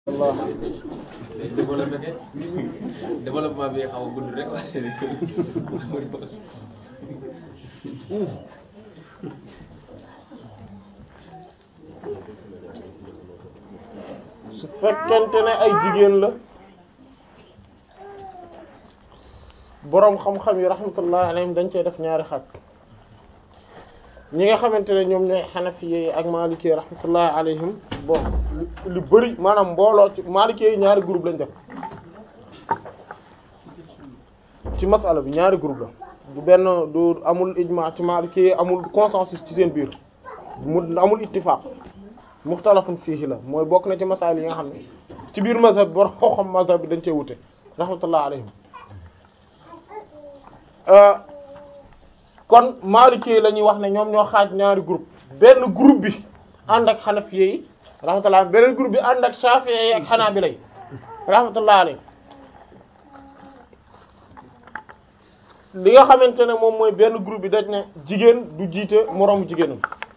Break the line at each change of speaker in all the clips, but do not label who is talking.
Allah
day développé ke développement bi xaw a gudd rek waaye
su fekkente ne ay jigéen la boroom xam-xam yi rahmatullahi alayhim dañ cee def ñaari xaaj ñi nga xamante ne ñoom ñooy xanafiye yi ak maalikee rahmatullahi alayhim bon lu bari maanaam mbooloo ci maalikee yi ñaari groupe lañ def ci masala bi ñaari groupe la du benn du amul ijma ci maalikee yi amul consensus ci seen biir mu amul ittifaq muxtalafun fiihi la mooy bokk na ci masail yi nga xam ne ci biir mazhab bor xoo xam mazhab bi dañ cee wute rahmatullah alayhim kon maliki la ñuy wax ne ñoom ñoo xaaj ñaari groupe benn groupe bi ànd ak xanafiye yi rahmatullah beneen groupe bi ànd ak shafi'i yi ak xanaabila yi rahmatullah alayhim li nga xamante ne moom mooy benn groupe bi dañ ne jigéen du jiite moroomu jigéenam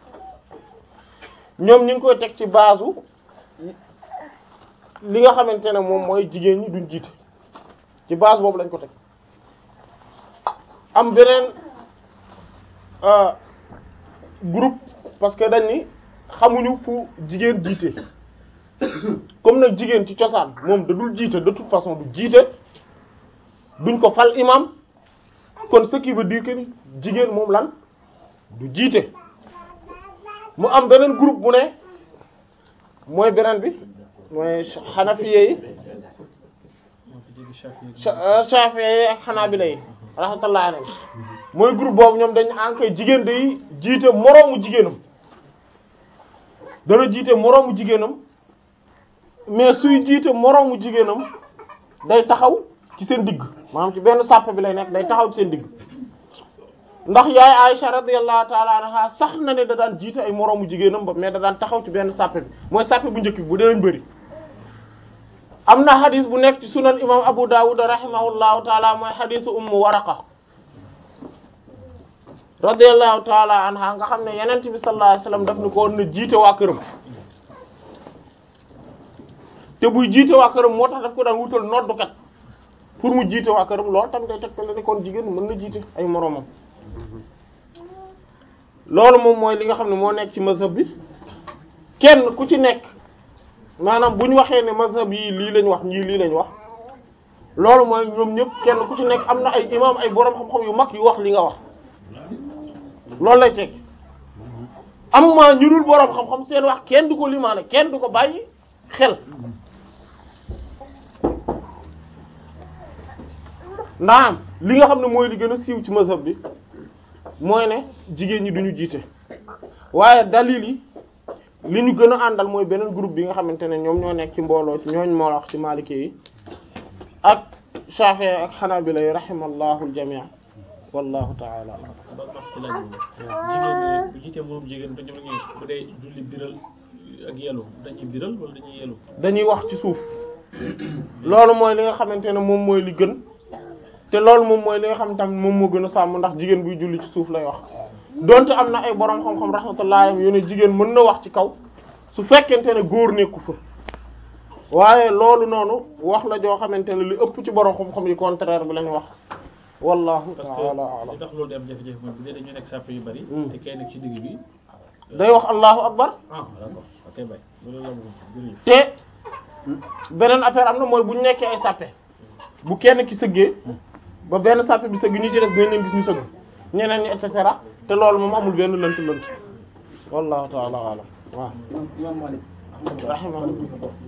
ñoom ñu ngi koy teg ci base li nga xamante ne moom mooy jigéen ñi duñ jiite ci base boobu lañ ko teg am beneen groupe parce que dañ ni xamuñu fu jigéen jiite comme nag jigéen ci cosaan moom da dul jiite de toute façon du jiite duñ ko fal imam kon ce qui veut dire que ni jigéen moom lan du jiite mu am beneen groupe bu ne mooy beneen bi mooy xanafiye yi shafiye yi ak xanaabila yi rahmatullah alayhi mooy groupe boobu ñoom dañ an koy jigéen day jiite moroomu jigéenam dana jiite moroomu jigéenam mais suy jiite moroomu jigéenam day taxaw ci seen digg maanaam ci benn sàpp bi lay nekk day taxaw ci seen digg ndax yaay Aisha radiyallahu ta'ala anha sax na ne da daan jiite ay moroomu jigéenam ba mais da daan taxaw ci benn sàppe bi mooy sàppe bu njëkk bi bu dee bëri am na xadis bu nekk ci sunan imam Abu Dawud rahimahullahu ta'ala mooy xadisu ummu Waraqa radiyallahu ta'ala anha nga xam ne yenent bi sallallahu alayhi wasallam daf ni ko woon na jiite waa këram te buy jiite waa këram moo tax daf ko daan wutal noddukat pour mu jiite waa këram loolu tam day tegtale ne kon jigéen mën na jiite ay moroomam loolu moom mooy li nga xam ne moo nekk ci mazhab bi kenn ku ci nekk maanaam bu ñu waxee ne mazhab yi lii lañ wax ñii lii lañ wax loolu mooy ñoom ñëpp kenn ku ci nekk am na ay imam ay borom xam-xam yu mag yu wax li nga wax loolu lay teg am ma ñu dul borom xam-xam seen wax kenn du ko limaale kenn du ko bàyyi xel naam li nga xam ne mooy li gën a siiw ci mazhab bi mooy ne jigéen ñi duñu jiite waaye dalil yi li ñu gën a àndal mooy beneen groupe bi nga xamante ne ñoom ñoo nekk ci mbooloo ci ñooñ moo wax ci maliki yi ak Shafi'i ak Hanabila yi rahimallahu al-jami' wallahu ta'ala
ba wax ci laaj jigéen bu jiite moom jigéen dañu ngi bu dee julli biral ak yelu dañuy biral wala dañuy yelu
dañuy wax ci suuf loolu mooy li nga xamante ne moom mooy li gën te loolu moom mooy li nga xam tamit moom moo gën a sàmm ndax jigéen buy julli ci suuf lay wax donte am na ay borom xam-xam rahmatullahi alayhim yu ne jigéen mën na wax ci kaw su fekkente ne góor nekku fa waaye loolu noonu wax la joo xamante ne li ëpp ci borom xam-xam yi contraire bi lañu wax wallahu
parce
ta'ala
que
a'lam
li tax loolu day am jafe-jafe mooy bu dee dañu nekk sàpp yu bari te kay nekk ci digg bi
day wax allahu akbar
ah d'accord ok bay loolu la bëgg jërëjëf
te beneen affaire am na mooy bu ñu nekkee ay sàppe bu kenn ki sëggee ba benn sàppe bi sëgg ñi ci des dañ leen gis ñu sëgg ñeneen ñi et cetera te loolu moom amul benn lënt lënt wallahu ta'ala a'lam waaw rahimahullah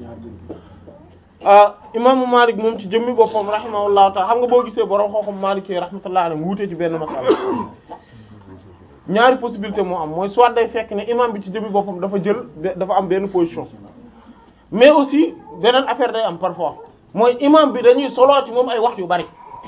ah imaamu Malik moom ci jëmmi boppam rahimahullahu ta'ala xam nga boo gisee borom xooxam Malik yi rahmatullahi alayhi wuute ci benn masala ñaari possibilité moo am mooy soit day fekk ne imam bi ci jëmmi boppam dafa jël dafa am benn position mais aussi beneen affaire day am parfois mooy imam bi dañuy soloo ci moom ay wax yu bari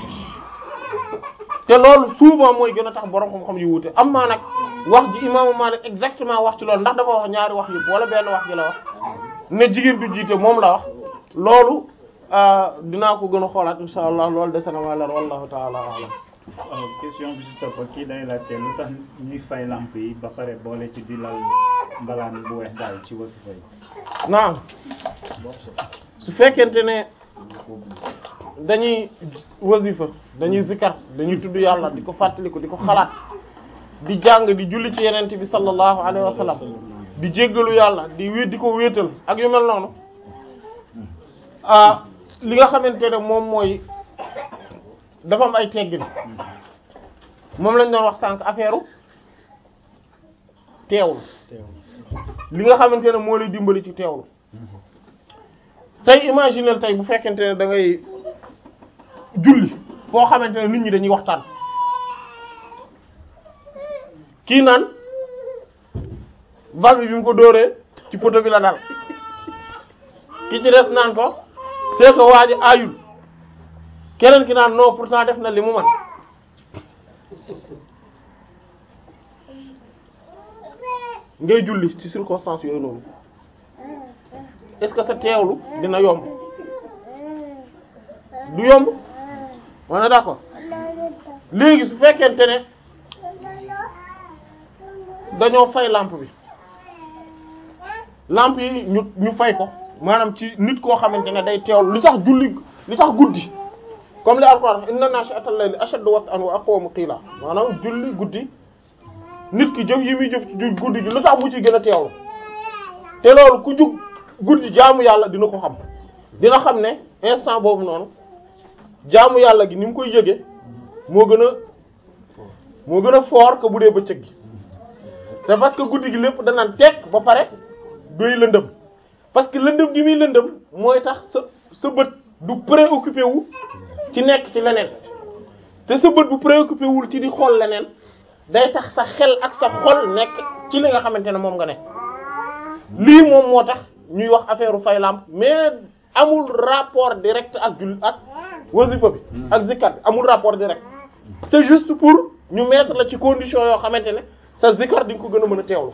te loolu souvent mooy gën a tax borom xam-xam yu wuute am maa nag wax ji imaamu Malik exactement wax ci loolu ndax dafa wax ñaari wax yëpp wala benn wax ji la wax ne jigéen du jiite moom la wax loolu dinaa ko gën a xoolaat insha allah loolu dese na ma leer wallahu taala alam
waaw question bi si topp kii day laajte lu tax ñuy fay lamp yi ba pare boole ci di lal mbalaan bu weex daal ci wasifa yi
naam su fekkente ne dañuy wasifa dañuy zikar dañuy tudd yàlla di ko fàttaliku di ko xalaat di jàng di julli ci yenent bi sallallahu alayhi wa sallam di jéggalu yàlla di wéet di ko wéetal ak yu mel noonu ah li nga xamante ne moom mooy dafa am ay teggin moom lañ doon wax sànq affaire teewlu li nga xamante ne moo lay dimbali ci teewlu tey imaginer tey bu fekkente ne da ngay julli foo xamante ne nit ñi dañuy waxtaan kii naan bal bi bi mu ko dóoree ci poto bi la dal ki ci des naan ko c'est que waa ji aayul keneen ki naan non pourtant def na li mu man ngay julli ci circonstances yooyu noonu est-ce que sa teewlu dina yomb du yomb on est d'accord léegi su fekkente ne dañoo fay lampe bi lampe yi ñu ñu fay ko maanaam ci nit koo xamante ne day teewlu li tax julli li tax guddi comme li Alxuraan wax inna naashi'atal layli ashaddu wat'an wa aqwamu qiila maanaam julli guddi nit ki jëf yi muy jëf ci guddi gi lu tax mu ci gën a teewlu te loolu ku jug guddi jaamu yàlla dina ko xam dina xam ne instant boobu noonu jaamu yàlla gi ni mu koy yëge moo gën a moo gën a fort que bu dee bëccëg gi c'est parce que guddi gi lépp danaan tekk ba pare doy lëndëm parce que lëndëm gi muy lëndëm mooy tax sa sa bët du préoccupé wu ci nekk ci leneen te sa bët bu préoccupé wul ci di xool leneen day tax sa xel ak sa xol nekk ci li nga xamante ne moom nga ne lii moom moo tax ñuy wax affaire fay lampe mais amul rapport direct ak jul ak wasifa bi ak zikar bi amul rapport direct c'est juste pour ñu mettre la ci condition yoo xamante ne sa zikar di nga ko gën a mën a teewlu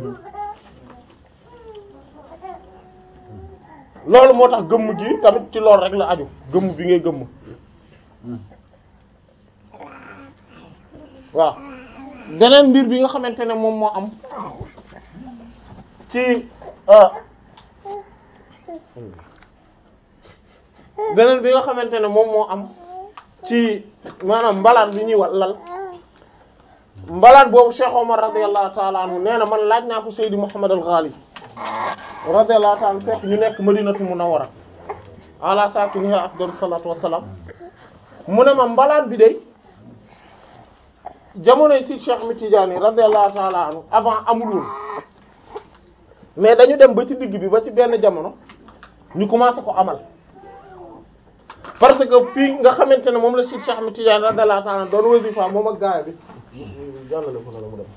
loolu moo tax gëmm gi tamit ci loolu rek la aju gëmm bi ngay gëmm waaw beneen mbir bi nga xamante ne moom moo am ci beneen bi nga xamante ne moom moo am ci maanaam mbalaan bi ñuy wa lal mbalaan boobu Cheikh Omar radiyallahu ta'ala anhu nee na man laaj naa ko Seydi Muhammad al-Ghali radiyallahu ta'ala fekk ñu nekk Madinatu Munawwara ala sakiniha afdalu salatu wassalam mu ne ma mbalaan bi de jamonoy si Cheikh Ahmed Tidiane radiyallahu ta'ala anhu avant amul woon mais dañu dem ba ci digg bi ba ci benn jamono ñu commencé ko amal parce que fii nga xamante ne moom la si Cheikh Ahmed Tidiane radiyallahu ta'ala doon wasifa moom ak gaaya bi jàllale ko na la mu dem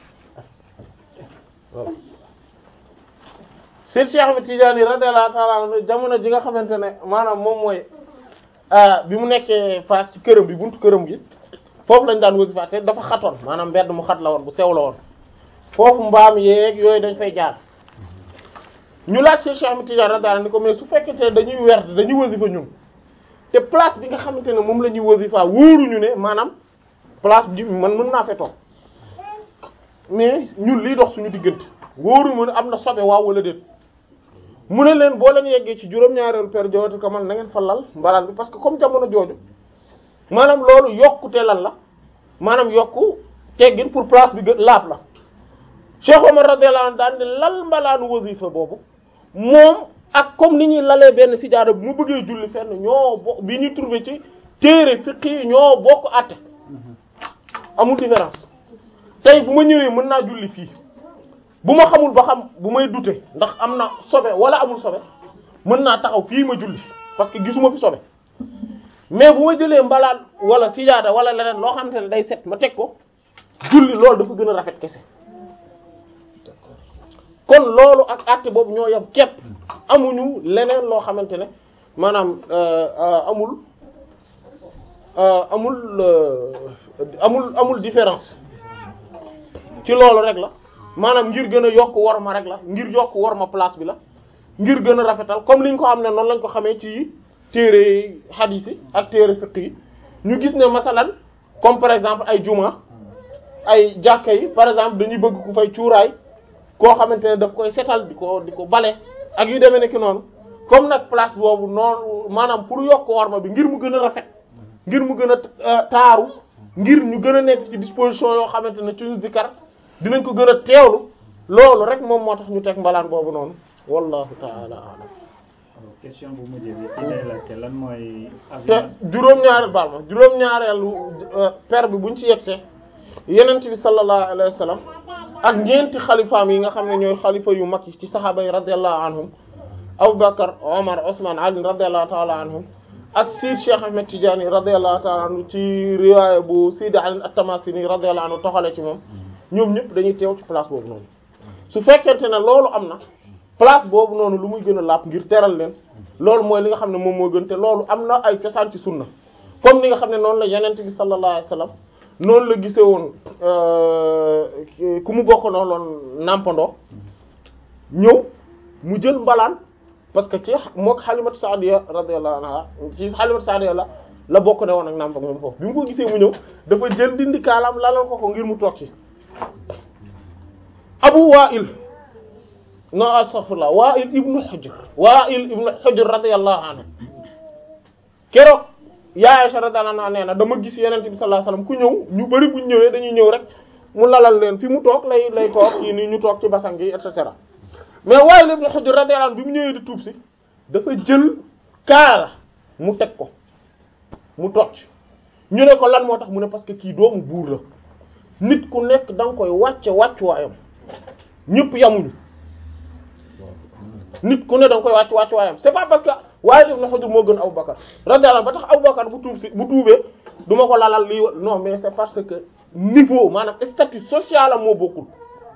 voilà Seydi Cheikh Ahmed Tidiane radiyallahu ta'ala anhu jamono ji nga xamante ne maanaam moom mooy bi mu nekkee face ci këram bi buntu këram gi foofu lañ daan wasifa te dafa xatoon maanaam mbedd mu xat la woon bu sew la woon foofu mbaam yeeg yooyu dañ fay jaar ñu laaj Seydi Cheikh Ahmed Tidiane radiyallahu anhu ni ko mais su fekkente ne dañuy werd dañuy wasifa ñun te place bi nga xamante ne moom la ñuy wasifa wóoruñu ne maanaam place bi man mën naa fee toog mais ñun liy dox suñu diggante wóoruñu ne am na sobe waaw wala déet mu ne leen boo leen yeggee ci juróom-ñaareelu per jooju ko man na ngeen fa lal mbalaan bi parce que comme jamono jooju maanaam loolu yokkute lan la maanaam yokku teggin pour place bi gën laab la Cheikh Omar radiyallahu anhu daan ne lal mbalaanu wasifa boobu moom ak comme ni ñuy lalee benn sijaada bu mu bëggee julli fenn ñoo bo bi ñuy trouvé ci téere fiqh yi ñoo bokk àtte amul différence tey bu ma ñëwee mën naa julli fii bu ma xamul ba xam bu may dute ndax am na sobe wala amul sobe mën naa taxaw fii ma julli parce que gisuma fi sobe mais bu ma jëlee mbalaan wala sijaada wala leneen loo xamante ne day set ma teg ko julli loolu dafa gën a rafet kese kon loolu ak àtte boobu ñoo yam képp amuñu leneen loo xamante ne maanaam amul amul amul amul différence ci loolu rek la maanaam ngir gën a yokk war ma rek la ngir yokk war ma place bi la ngir gën a rafetal comme liñ ko xam ne noonu lañ ko xamee ci téere hadith yi ak téere fiqh yi ñu gis ne masalan comme par exemple ay juma ay jàkka yi par exemple dañuy bëgg ku fay cuuraay koo xamante ne daf koy setal di ko di ko bale ak yu demee nekk noonu comme nag place boobu noonu maanaam pour yokk worma bi ngir mu gën a rafet ngir mu gën a taaru ngir ñu gën a nekk ci disposition yoo xamante ne ci zikar dinañ ko gën a teewlu loolu rek moom moo tax ñu teg mbalaan boobu noonu wallahu taala alam
question bu mujj bi ci day laajte lan mooy.
te juróom-ñaareel baal ma juróom-ñaareelu per bi buñ ci yegsee yenent bi sallallahu alayhi wa sallam ak ñeenti xalifaam yi nga xam ne ñooy xalifa yu mag yi ci saxaaba yi radiyallahu anhum Aboubacar Omar Ousmane Ali radiyallahu taala anhum ak Sidi Cheikh Ahmed Tidiane radiyallahu taala anhu ci riwaaya bu Sidi Ali at-Tamasini radiyallahu anhu toxale ci moom ñoom ñëpp dañuy teew ci place boobu noonu su fekkente ne loolu am na place boobu noonu lu muy gën a lapp ngir teral leen loolu mooy li nga xam ne moom moo gën te loolu am na ay cosaan ci sunna comme ni nga xam ne noonu la yenent bi sallallahu alayhi wasallam noonu la gisee woon ku mu bokk noonu loon nàmpandoo ñëw mu jël mbalaan parce que ci mook Halimatu Saadiya radiyallahu anha ci Halimatu Saadiya la la bokk ne woon ak nàmp ak moom foofu bi mu ko gisee mu ñëw dafa jël dindi kaalaam lalal ko ko ngir mu toog ci Abu Wa'il no astaghfirullah Wa'il ibnu Hujr Wa'il ibnu Hujr radiyallahu anhu keroog yaa Aisha radiyallahu anha nee na dama gis Yonent bi sallallahu alayhi wasallam ku ñëw ñu bari bu ñu ñëwee dañuy ñëw rek mu lalal leen fi mu toog lay lay toog kii nii ñu toog ci basang yi et cetera mais Wa'il ibnu Hujr radiyallahu anhu bi mu ñëwee di tuub si dafa jël kaala mu teg ko mu toog ci ñu ne ko lan moo tax mu ne parce que kii doomu buur la nit ku nekk da nga koy wàcce wàccuwaayam ñëpp yamuñu nit ku ne da nga koy wàcc wàccuwaayam c'est pas parce que waaye Ibn Hujr moo gën Abubakar radiyallahu anhu ba tax Abubakar bu tuub si bu tuubee du ma ko lalal lii non mais c'est parce que niveau maanaam statut social am moo bokkul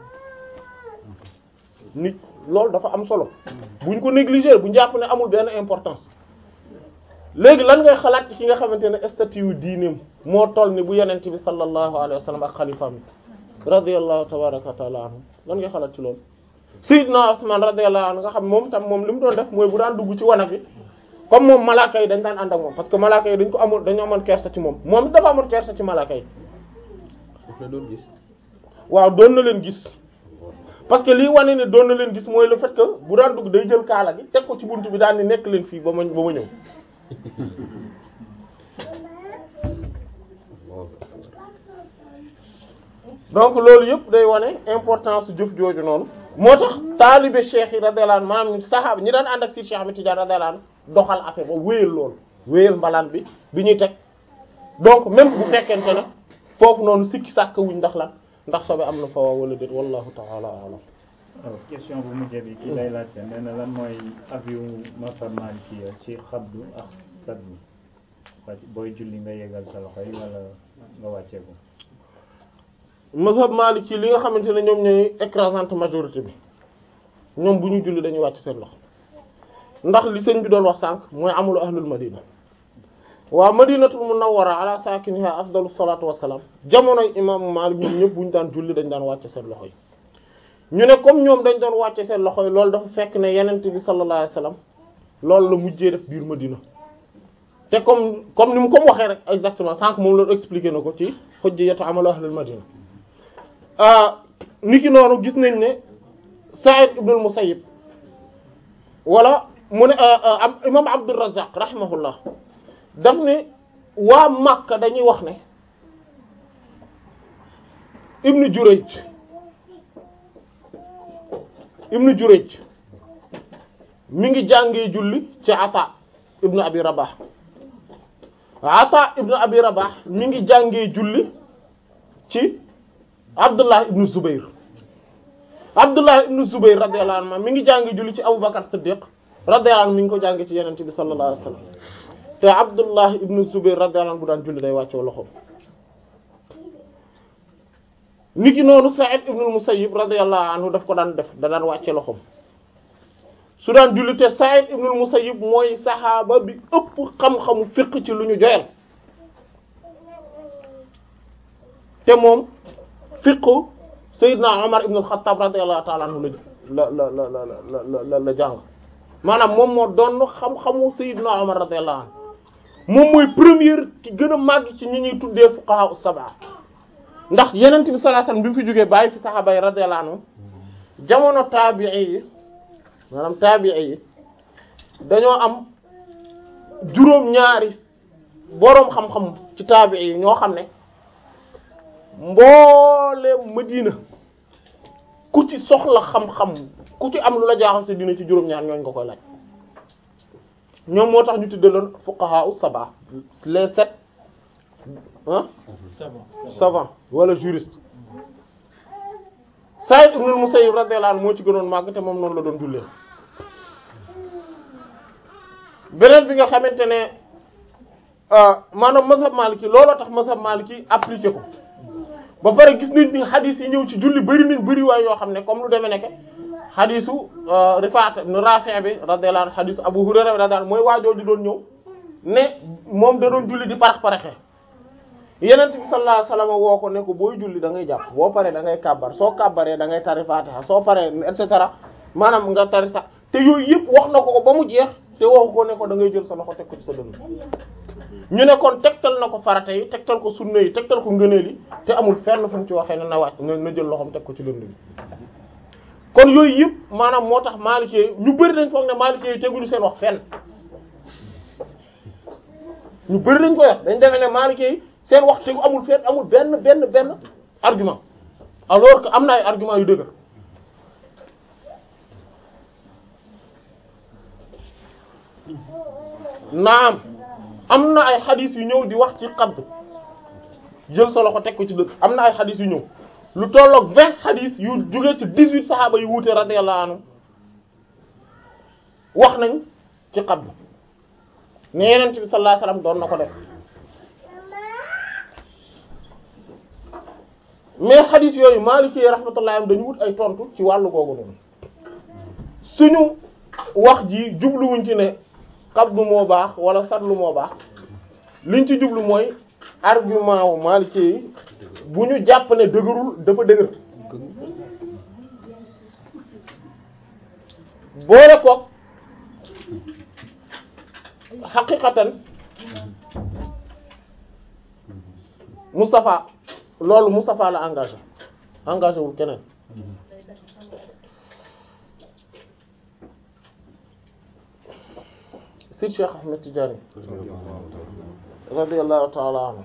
nit loolu dafa am solo buñ ko négliger buñ jàpp ne amul benn importance léegi lan ngay xalaat ci ki nga xamante ne statut yu diineem moo toll ni bu yonent bi sallallahu alayhi wa sallam ak xalifaam yi radiyallahu tabaraka wa taala anhu lan ngay xalaat ci loolu Sayyidna Usman radiyallahu anhu nga xam moom tam moom li mu doon def mooy bu daan dugg ci wanag bi comme moom malaaka yi dañ daan ànd ak moom parce que malaaka yi dañ ko amul dañu amoon kersa ci moom moom it dafa amoon kersa ci malaaka yi
daf la doon gis
waaw doon na leen gis parce que lii wane ne doon na leen gis mooy le fait que bu daan dugg day jël kaala gi teg ko ci buntu bi daan ni nekk leen fii ba ma ba ma ñëw donc loolu yëpp day wane importance su jëf jooju noonu moo tax taalibe cheikh yi radiyallahu anhu maanaam saxaaba ñi daan ànd ak si Cheikh Ahmed Tidiane radiyallahu anhu doxal affaire ba wéyal loolu wéyal mbalaan bi bi ñuy teg donc même bu fekkente ne foofu noonu sikki sàkk wuñ ndax lan ndax sobe am na fa wala déet wallahu ta'ala a'lam
alors question bu mujj bi kii lay laajte nee na lan mooy avion masab Maliki ci xabdu ak saddu wàcc booy julli nga yégal sa loxo yi wala nga wàccee ko
mazhab maliki li nga xamante ne ñoom ñooy écrasante majorité bi ñoom bu ñu julli dañuy wàcc seen loxo ndax li sëñ bi doon wax sànq mooy amulu ahlul madina waa madinatul munawwara ala sakiniha afdalu salatu wassalam jamonoy imaamu Maalik ñoom ñëpp bu ñu daan julli dañ daan wàcce seen loxo yi ñu ne comme ñoom dañ doon wàcce seen loxo yi loolu dafa fekk ne yenent bi sallallahu alayhi wasallam loolu la mujjee def biir madina te comme comme ni mu comme waxee rek exactement sànq moom loolu expliqué na ko ci hujjatu amalu ahlul madina niki noonu gis nañ ne Sa'id ibn al-Musayyib wala mu ne imam Abdur Razzaq rahimahullah daf ne waa Makka dañuy wax ne Ibn Jurayj Ibn Jurayj mi ngi jàngee julli ci Ata ibn Abi Rabah Ata ibn Abi Rabah mi ngi jàngee julli ci Abdullah ibn Zubayr Abdullah ibn Zubayr radiyallahu anhu mi ngi jàngi julli ci Abu Bakar Siddiq radiyallahu anhu mi ngi ko jàngi ci Yonent bi sallallahu alayhi wasallam te Abdullah ibn Zubayr radiyallahu anhu bu daan julli day wàccoo loxoom niki noonu Sa'id ibn al-Musayyib radiyallahu anhu daf ko daan def da daan wàcce loxoom su daan julli te Sa'id ibn al-Musayyib mooy saxaaba bi ëpp xam-xamu fiqh ci lu ñu joyal te moom fiqhu Seydina Omar ibn al-Khattab radiyallahu ta'ala anhu la la la la la la la jàng maanaam moom moo doon xam-xamu Seydina Omar radiyallahu anhu moom mooy première ki gën a màgg ci ñi ñuy tuddee fuqaha as-sab'a ndax Yonent bi sallallahu alayhi wasallam bi mu fi jógee bàyyi fi saxaaba yi radiyallahu anhu jamono taabi'i yi maanaam taabi'i yi dañoo am juróom-ñaari boroom xam-xam ci taabi yi ñoo xam ne mbooleem Madina ku ci soxla xam-xam ku ci am lu la jaaxal sa dina ci juróom-ñaar ñooñ nga koy laaj ñoom moo tax ñu tuddaloon fuqaha u saba les sept ah
savant
savant wala juriste Saïd ibn al-Musayyib radiyallahu anhu moo ci gënoon màgg te moom noonu la doon jullee beneen bi nga xamante ne maanaam mazhab maliki looloo tax mazhab maliki appliqué ko ba pare gis nañ ni xadis yi ñëw ci julli bari nañ bari waay yoo xam ne comme lu demee nekk xadisu Rifaat ibn Rafi' bi radiyallahu anhu xadisu Abu Hurayra radiyallahu anhu mooy waajoo di doon ñëw ne moom da doon julli di parax paraxe yenent bi sallallahu alayhi wasallam woo ko ne ko booy julli da ngay jàpp boo paree da ngay kàbbar soo kàbbaree da ngay tari Fatiha soo paree et cetera maanaam nga tari sax te yooyu yëpp wax na ko ko ba mu jeex te waxu ko ne ko da ngay jël sa loxo teg ko ci sa dënn ñu ne kon tegtal na ko farata yi tegtal ko sunna yi tegtal ko ngëneel yi te amul fenn fu mu ci waxee ne na wàcc na na jël loxoom teg ko ci dënn bi kon yooyu yëpp maanaam moo tax maalikee ñu bëri dañ foog ne maalikee yi teguñu seen wax fenn ñu bëri dañ ko wax dañ defe ne maalikee yi seen wax tegu amul fenn amul benn benn benn argument alors que am na ay argument yu dëgër naam am na ay xadis yu ñëw di wax ci xabd jël sa loxo teg ko ci dëkk am na ay xadis yu ñëw lu tolloog vingt xadis yu jóge ci dix-huit saxaaba yu wuute radiyallahu anhu wax nañ ci xabd ne yeneen bi sallallahu alayhi wasallam doon na ko def mais xadis yooyu Maliki rahmatullahi am dañu wut ay tontu ci wàllu googu noonu suñu wax ji jubluwuñ ci ne xabdu moo baax wala satlu moo baax liñ ci jublu mooy argument wu Maliki yi bu ñu jàpp ne dëgërul dafa dëgër boole koog xaqiqatan Moustapha loolu Moustapha la engagé engagé wul keneen si Cheikh Ahmed Tidiane radiyallahu ta'ala anhu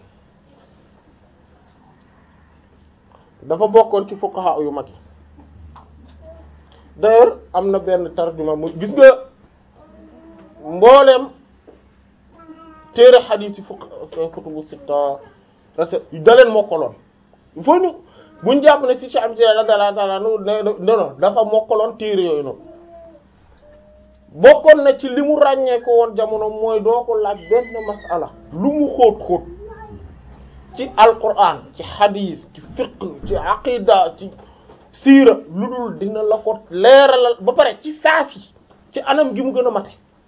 dafa bokkoon ci fuqaha yu mag yi d'ailleurs am na benn tarjuma mu gis nga mbooleem téere xadiis yi fuqaha kutubu sitta da leen mokkaloon il faut ñu buñ jàpp ne si Cheikh Ahmed Tidiane radiyallahu ta'ala anhu ne non dafa mokkaloon téere yooyu noonu bokkoon na ci li mu ràññee ko woon jamono mooy doo ko laaj benn masala lu mu xóot xóot ci alquran ci hadith ci fiqh ci aqida ci siira lu dul dina la ko leeralal ba pare ci saasi ci anam gi mu gën a mate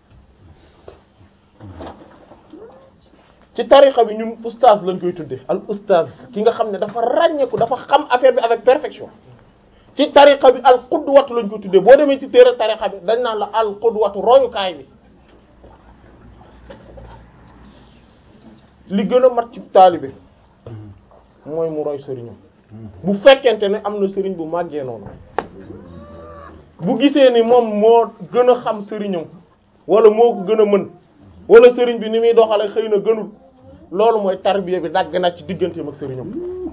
ci tariqa bi ñun oustaz lañ koy tudde al oustaz ki nga xam ne dafa ràññeeku dafa xam affaire bi avec perfection ci tariqa bi al qudwatu lañ ko tuddee boo demee ci téere tariqa bi dañ naan la al qudwatu royukaay bi li gën a mat ci taalibe mooy mu roy sëriñam bu fekkente ne am na sëriñ bu màggee noonu bu gisee ni moom moo gën a xam sëriñam wala moo ko gën a mën wala sëriñ bi ni muy doxale xëy na gënul loolu mooy tarbiya bi dagg na ci digganteem ak sëriñam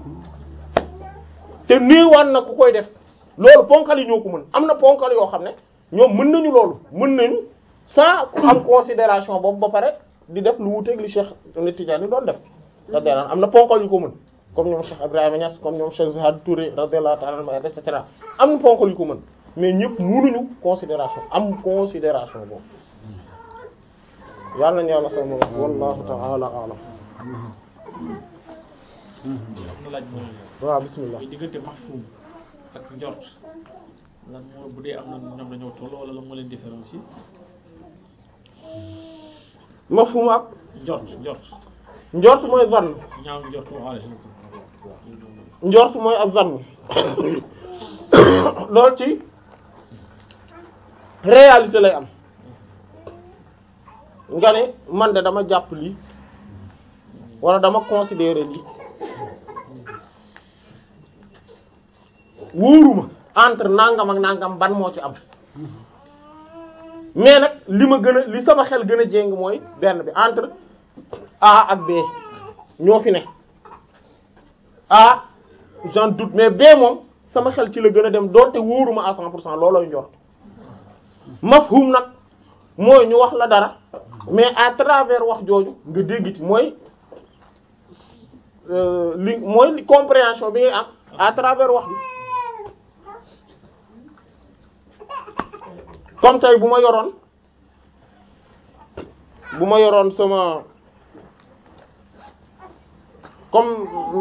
te néewaan na ku koy def loolu ponkal yi ñoo ko mën am na ponkal yoo xam ne ñoom mën nañu loolu mën nañu sans ku am considération boobu ba pare di def lu wuteeg li Cheikh Tidiane doon def radiyallahu am na ponkal yu ko mën comme ñoom Cheikh Ibrahima Niass comme ñoom Cheikh Zahad Touré radiyallahu ta'ala anhu et cetera am na ponkal yu ko mën mais ñëpp mënuñu considération am considération boobu yàlla nañu yàlla sama wallahu ta'ala a'lam
am na laaj bu ma
waaw bismillah
la diggante mafhum ak njort lan moo bu dee am na ñoom dañoo tolloo wala lan moo leen différencier
mafhum ak
njort njort
njort mooy zann
ñaaw njort wala
njort mooy ak zann loolu ci réalité lay am nga ne man de dama jàpp lii wala dama considérer lii wóoruma entre nangam ak nangam ban moo ci am mais nag li ma gën a li sama xel gën a jéng mooy benn bi entre A ak B ñoo fi ne A j'en doute mais B moom sama xel ci la gën a dem doonte wóoruma à 100 pour cent loolooy njort mafhum nag mooy ñu wax la dara mais à travers wax jooju nga dégg ci mooy euh, li mooy li compréhension bi ngay am à travers wax bi comme tey bu ma yoroon bu ma yoroon sama comme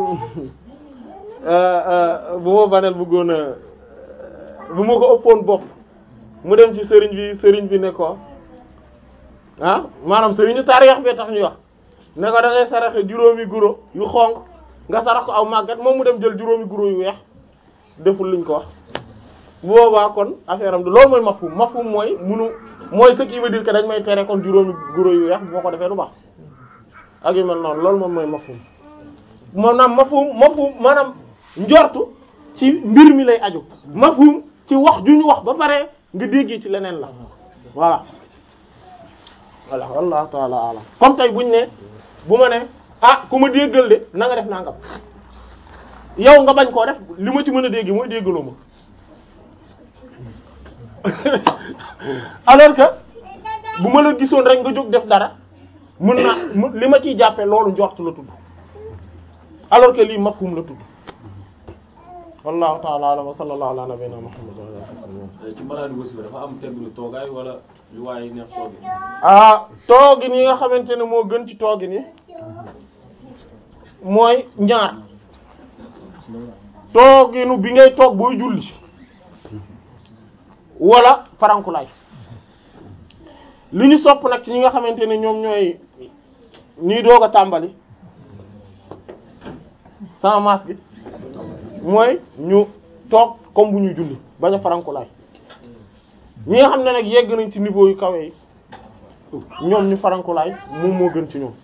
euh, euh, bu ma banel bëggoon a bu ma ko ëppoon bopp mu dem ci sëriñ bi sëriñ bi ne ko ah maanaam sëriñu taarix bi tax ñuy wax ne ko da ngay saraxe juróomi guro yu xonq nga sarax ko aw màggat moom mu dem jël juróomi guro yu weex deful liñ ko wax bu boobaa kon affaire am du loolu mooy mafhum mafhum mooy munu mooy ce qui veut dire que dañ may tere kon juróomi guro yu weex boo ko defee du baax ak yu mel noonu loolu moom mooy mafhum maanaam mafhum mafhum maanaam njortu ci mbir mi lay aju mafhum ci wax ju ñu wax ba pare nga déggee ci leneen la voilà voilà wallahu taala alam comme tey buñ ne bu ma ne ah ku ma déggal de na nga def nangam yow nga bañ koo def li ma ci mën a dégg mooy déggaloo ma alors que bu ma la gisoon rek nga jóg def dara mën naa mu- li ma ciy jàppee loolu njort la tudd alors que lii mafhum la tudd wallahu ta'ala a'lam wa sallallahu ala nabiyyina muhammad wa ala alihi wa sahbihi
ci malaadi wasifa dafa am tegginu toogaay wala lu waaye neex toogi
ah toogin yi nga xamante ne moo gën ci toogin yi mooy ñaar tooginu bi ngay toog booy julli wala farankulaay li ñu sopp nag ci ñi nga xamante ne ñoom ñooy ñuy doog a tàmbali sans masque mooy ñu toog comme bu ñu julli bañ a farankulaay ñi nga xam ne nag yegg nañ ci niveau yu kawe yi ñoom ñu farankulaay moom moo gën ci ñoom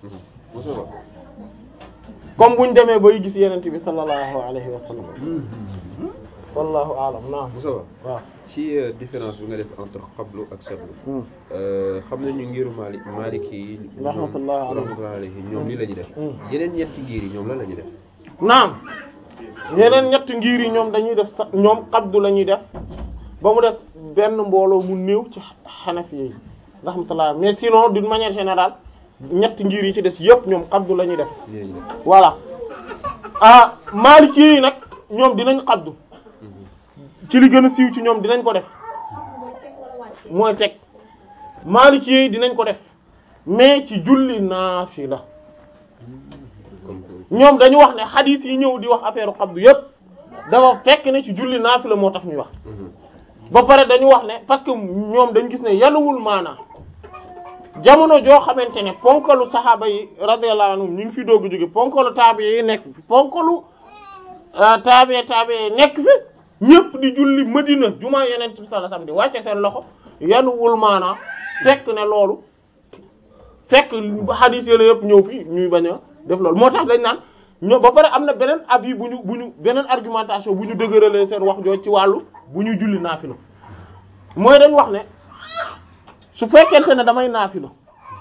comme buñ demee bay gis yenent bi sallallahu alayhi wa sallam wallahu a'lam naam
Moussa
waaw
ci euh, différence bi nga def entre xablu ak sablu euh, xam nañu ngiru Malik Maliki yi ñoom-
Rahmatullah alayhi.
rahmatullah alayhi ñoom lii la ñuy def
Mm.
yeneen ñetti ngir yi ñoom lan la ñuy def
naam yeneen ñett ngir yi ñoom dañuy def sa ñoom xabdu la ñuy def ba mu des benn mbooloo mu néew ci xanafi yi rahmatullah mais sinon d'une manière générale ñett ngir yi ci des yëpp ñoom xabdu la ñuy def
lii la ñuy def
voilà ah maliki yi nag ñoom dinañ xabdu ci li gën a siiw ci ñoom dinañ ko def mooy teg maliki yi dinañ ko def mais ci julli naafila
comme que
ñoom dañu wax ne xadiis yi ñëw di wax affaire xabdu yépp dafa fekk ne ci julli naafila moo tax ñuy wax
Mhm.
ba pare dañu wax ne parce que ñoom dañ gis ne yanuwul maanaa jamono joo xamante ne ponkalu saxaaba yi radiyallahu anhum ñu ngi fi doog a jóge ponkalu taabi yi nekk fi ponkalu taabi taabi yi nekk fi ñëpp di julli Madina jumaa yeneen bi sallallahu alayhi wasallam di wàcce seen loxo yanuwul maanaa fekk ne loolu fekk xadiis yi la yëpp ñëw fi ñuy bañ a def loolu moo tax dañ naan ñoo ba pare am na beneen avis bu ñu bu ñu beneen argumentation bu ñu dëgëralee seen wax jooj ci wàllu bu ñuy julli naafila mooy dañ wax ne su fekkente ne damay naafila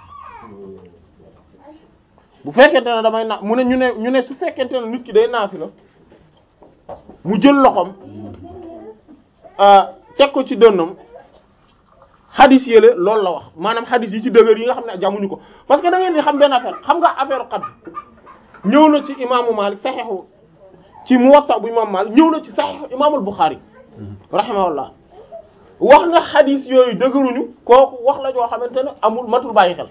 bu fekkente ne damay na mu ne ñu ne ñu ne su fekkente ne nit ki day naafila mu jël loxoom ah, teg ko ci dënnam xadis yële loolu la wax maanaam xadis yi ci dëgër yi nga xam ne jamuñu ko parce que da ngeen di xam benn affaire xam nga affaire xab ñëw na ci imaamu Malik saxiixu ci Muwatta bu imaamu Malik ñëw na ci saxiixu imaamul Buxaari rahimahullah wax nga xadis yooyu dëgëruñu kooku wax la joo xamante ne amul matul bàyyi xel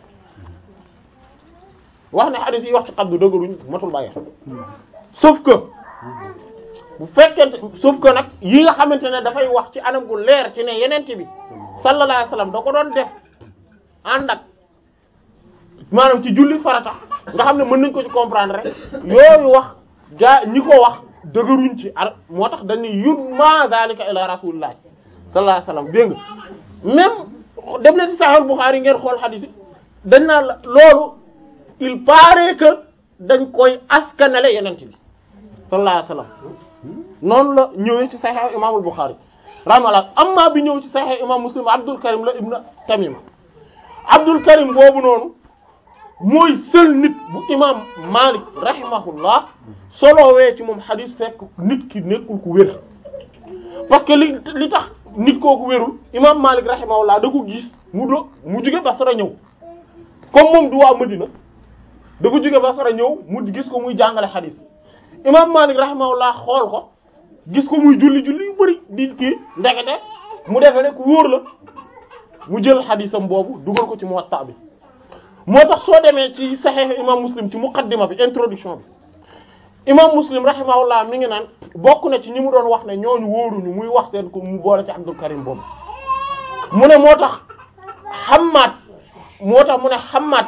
wax ne xadis yi wax ci xabdu dëgëruñu matul bàyyi xel sauf que bu fekkente sauf que nag yi nga xamante ne dafay wax ci anam gu leer ci ne yenente bi sallallahu alayhi wasallam da ko doon def ànd ak maanaam ci julli farata nga xam ne mën nañ ko ci comprendre rek yooyu wax jaa ñi ko wax dëgëruñ ci ar moo tax dañuy yut ma zalika ila rasulillah sallallahu alayhi wasallam dégg nga même dem na ci Sahih Bukhari ngeen xool hadith yi dañ naa la loolu il paraît que dañ koy askanale yenente bi sallallahu alayhi wasallam noonu la ñëwee ci Sahih Imamul Bukhari rahimahullah amma bi ñëw ci sahih imam muslim abdul karim la ibn tamim abdul karim boobu noonu mooy seul nit bu imam malik rahimahullah solowee ci moom xadis fekk nit ki nekkul ku wér parce que li li tax nit kooku wérul imam malik rahimahullah da ko gis mu do mu jóge Basra ñëw comme moom du waa Madina dafa jóge Basra ñëw mu gis ko muy jàngale xadis imam malik rahimahullah xool ko gis ko muy julli julli yu bari di kii ndekete mu defe ne ku wóor la mu jël xadisam boobu dugal ko ci Muwatta bi moo tax soo demee ci Sahih imam Muslim ci muqaddima bi introduction bi imam Muslim rahimahullah mi ngi naan bokk na ci ñi mu doon wax ne ñooñu wóoruñu muy wax seen ko mu boole ci Abdul Karim boobu mu ne moo tax Hammad moo tax mu ne Hammad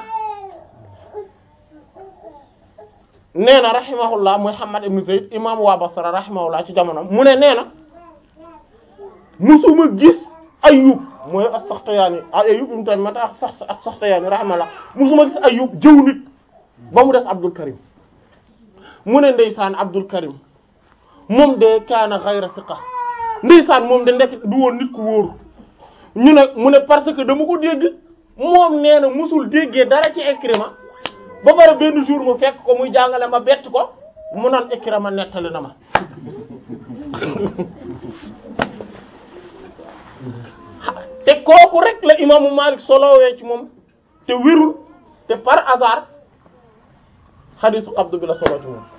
nee na rahimahullah muy Hammad ibn Zayd imam waa Basra rahimahullah ci jamono mu ne nee na musuma gis Ayyub mooy as-Saxtiyaani Ayyub ibn Tamim ak as-Saxtiyaani rahimahullah musuma gis Ayyub jëw nit ba mu des Abdul Karim mu ne ndeysaan Abdul Karim moom de kaana ghayra thiqa ndeysaan moom de ndekk du woon nit ku wóoru ñu ne mu ne parce que dama ko dégg moom nee na musul déggee dara ci Ikrima ba pare benn jour mu fekk ko muy jàngale ma bett ko mu naan Ikrima nettali na ma te kooku rek la imaamu Malik solowee ci moom te wérul te par hasard xadiisu qabdu bi la solo ci moom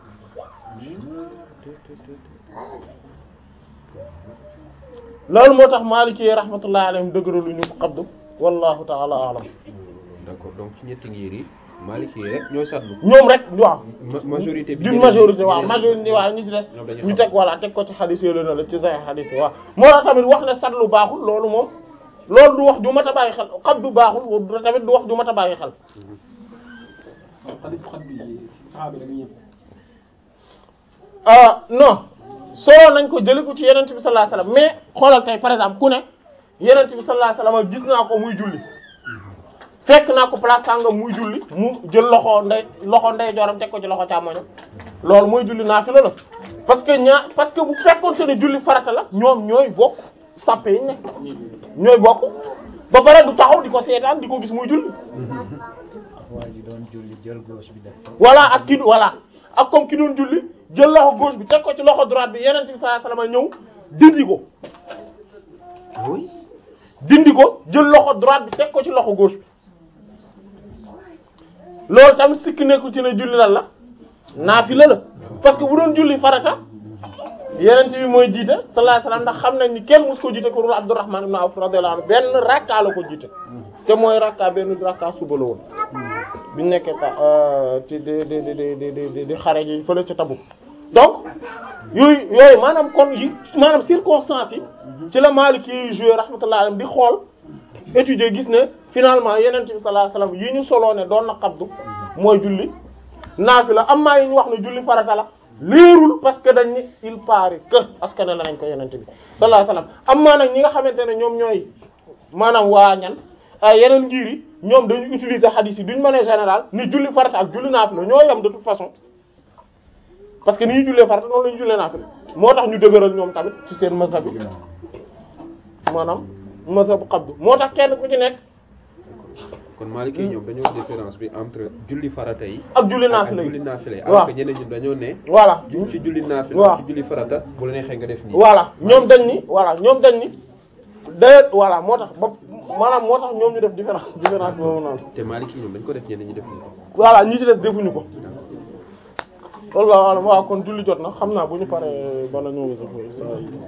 loolu moo tax Maliki yi rahmatullahi alayhim dëgëralu ñu qabdu wallahu ta'ala a'lam
d'accord donc ci ñetti ngir yi Maliki yi rek ñooy satlu
ñoom rek waaw
ma- majorité bi
d'une majorité waaw majorité waaw ñi ci des
ñoom dañuy
ñu
xam.
teg voilà teg ko ci xadis yooyu la ci say xadis yi waaw moo tax tamit wax ne satlu baaxul loolu moom loolu du wax ju mat a bàyyi xel qabdu baaxul tamit du wax ju mat a bàyyi xel
xadis xat bi saxaabi la ñu ñëpp
ah non solo nañ ko jëlee ko ci yenent bi sallallahu alayhi wasallam mais xoolal tey par exemple ku ne yenent bi sallallahu alayhi wasallam gis naa ko muy julli fekk naa ko place sàngam muy julli mu jël loxo ndey loxo ndey jooram teg ko ci loxo càmmoñam loolu mooy julli naafila la parce que ñaa parce que bu fekkoon te ne julli farata la ñoom ñooy bokk sàppe yi ne ñooy bokk ba pare du taxaw di ko seetaan di ko gis muy julli
waa ji doon julli jël gauche bi def ko.
voilà ak ki voilà ak comme ki doon julli jël loxo gauche bi teg ko ci loxo droite bi yeneen bi sallallahu alayhi wasallam ñëw dindi ko
oui
dindi ko jël loxo droite bi teg ko ci loxo gauche bi loolu tamit sikki nekkul ci ne julli lan la naafila la parce que bu doon julli farata yeneen bi mooy jiite sallallahu alayhi wasallam ndax xam nañ ni kenn mus ko jiite ko dul Abdurrahman ibn Awf radiyallahu anhu benn rakka la ko jiite te mooy rakka benn rakka suba la woon biñ nekkee ta ci di di di di di di di xare ji fële ca Tabuk donc yooyu yooyu maanaam kon yi maanaam circonstances yi ci la Maliki yi joué rahmatullahi alayhi di xool étudier gis ne finalement yeneen bi sallallahu alayhi wasallam yi ñu soloo ne doon na qabdu mooy julli naafila amma yi ñu wax ne julli farata la leerul parce que dañ ni il paraît que askan la nañ ko yeneen bi sallallahu alayhi wasallam amma nag ñi nga xamante ne ñoom ñooy maanaam waa ñan ay yeneen ngir yi ñoom dañu utiliser hadith yi duñ mën a général ni julli farata ak julli naafila ñoo yem de toute façon parce que ni ñu jullee farata noonu la ñu jullee naafila moo tax ñu dëgëral ñoom tamit ci seen mazhab bi maanaam mazhab qabdu moo tax kenn ku ci nekk
kon Maliki yi ñoom dañoo def différence bi entre julli farata yi
ak julli
ak
naafila
julli
yi
naafila yi
waaw
alors que ñeneen ñi dañoo ne
voilà
ju- ci julli naafila
waaw
ci julli farata bu la neexee nga def nii
voilà ñoom dañ ni voilà ñoom dañ ni d'ailleurs voilà moo tax ba maanaam moo tax ñoom ñu def différence différence boobu noonu
te Maliki yi ñoom dañ ko def ñeneen ñi def nii
voilà ñi ci des defuñu ko loolu waaw waaw kon julli jot na xam naa bu ñu paree bala ñëw